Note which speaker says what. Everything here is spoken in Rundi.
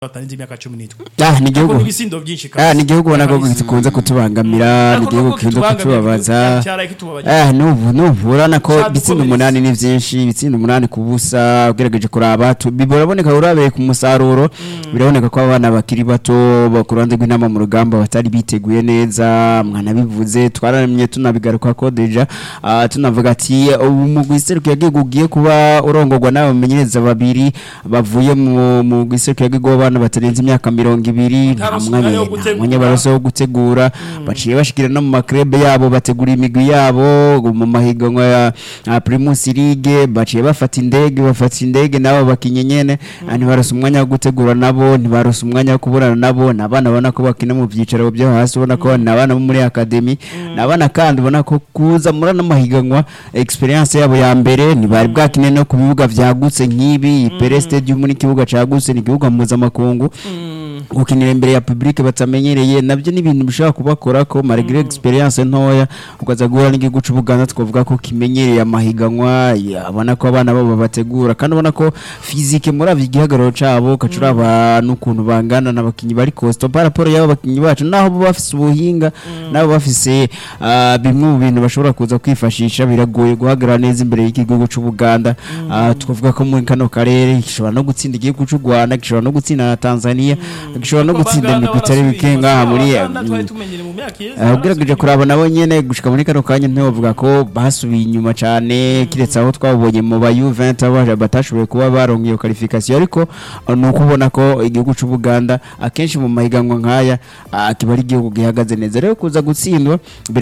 Speaker 1: batarenze imyaka cumi n'itwe
Speaker 2: ah ni igihugu
Speaker 1: Ariko n'ibisindo byinshi
Speaker 2: ah ni igihugu ubona ko
Speaker 1: Kabisa.
Speaker 2: gikunze kutubangamira ni
Speaker 1: Ariko
Speaker 2: igihugu
Speaker 1: nubwo
Speaker 2: gikunze
Speaker 1: kitubangamiye,
Speaker 2: kutubabaza
Speaker 1: cyaraye kitubabaje.
Speaker 2: ah nubu nubu urabona ko
Speaker 1: Cyadukubise.
Speaker 2: ibitsinda umunani ni byinshi ibitsinda umunani ku busa ugerageje kuraba tu- bi- biraboneka urabereye ku musaruro biraboneka ko abana bakiri bato bo ku ruhande rw'inama mu rugamba batari biteguye neza mwanabivuze twararamye tunabigaruka ko deja ah, tunavuga ati ubu mu giseruko yagiye ugiye kuba urongorwa n'abamenyereza babiri bavuye mu mu giseruko yagiye abana batarenze imyaka mirongo ibiri nta
Speaker 1: Nta
Speaker 2: mwanya
Speaker 1: mwanya wo
Speaker 2: nta
Speaker 1: gutegura.
Speaker 2: mwanya barose wo gutegura baciye bashikira no mu makrebe yabo bategura imigwi yabo mu mahiganwa ya ya Primus League baciye bafata indege bafata indege nabo bakinye nyene ah, ntibarose umwanya wo gutegura nabo ntibarose umwanya wo kuburana nabo nabana ubona ko bakina mu byicaro byo hasi ubona ko nabana bo muri academy nabana kandi ubona ko kuza muri ano mahiganwa experience yabo ya mbere ntibari bwakine no ku bibuga vyagutse nk'ibi ipere stadium ni ikibuga cagutse ni ikibuga mpuzamakungu gukinira imbere ya public batamenyereye nabyo ni ibintu bishobora kubakora ko malgré experience ntoya ukaza guhura n'igihugu c'Ubuganda twavuga ko kimenyereye amahiganwa abona ko abana babo bategura kandi ubona ko physique muri avyo igihagararo cabo kacuraba n'ukuntu bangana n'abakinyi bari costo par rapport y'abo bakinyi bacu naho bo bafise ubuhinga nabo bafise ah, bimwe mu bintu bashobora kuza kwifashisha biragoye guhagarara neza imbere y'igihugu c'Ubuganda Ah, twavuga ko muri kano karere gishobora no gutsinda igihugu c'u Rwanda gishobora no gutsinda na Tanzania gishobora no gutsinda imigwi itari mike ngaha muri
Speaker 1: twari tumenyere mu myaka iheze
Speaker 2: Uh, ugerageje kuraba nabo nyene gushika muri kano kanya ntibavuga ko basubiye inyuma cane kiretse aho twabonye mu ba U20 abaje batashoboye kuba baronka iyo qualification ariko uh, ni ukubona ko igihugu c'u Buganda akenshi mu mahiganwa nkaya uh, kiba ari igihugu gihagaze neza rero kuza gutsindwa